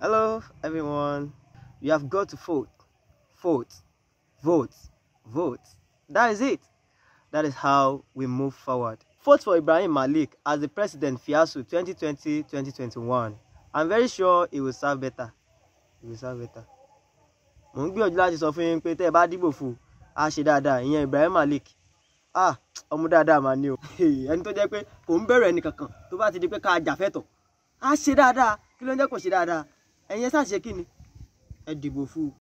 Hello, everyone. You have got to vote. Vote. Vote. Vote. That is it. That is how we move forward. Vote for Ibrahim Malik as the president Fiasu 2020-2021. I'm very sure he will serve better. He will serve better. Mo ń gbìyànjú láti sọ fún yín pé tẹ́ ẹ bá dìbò fún un, á ṣe dáadáa, ìyẹn Ibrahim Malik. Ah, ọmọ dáadáa mà ní o. Ẹni tó jẹ́ pé kò ń bẹ̀rù ẹnì kankan tó bá ti di pé ká jàfẹ́tọ̀. Á ṣe dáadáa, kí ló ń jẹ́ kó ṣe dáadáa? Ẹ̀yin ẹ ṣáà ṣe kí ni? Ẹ dìbò fún un.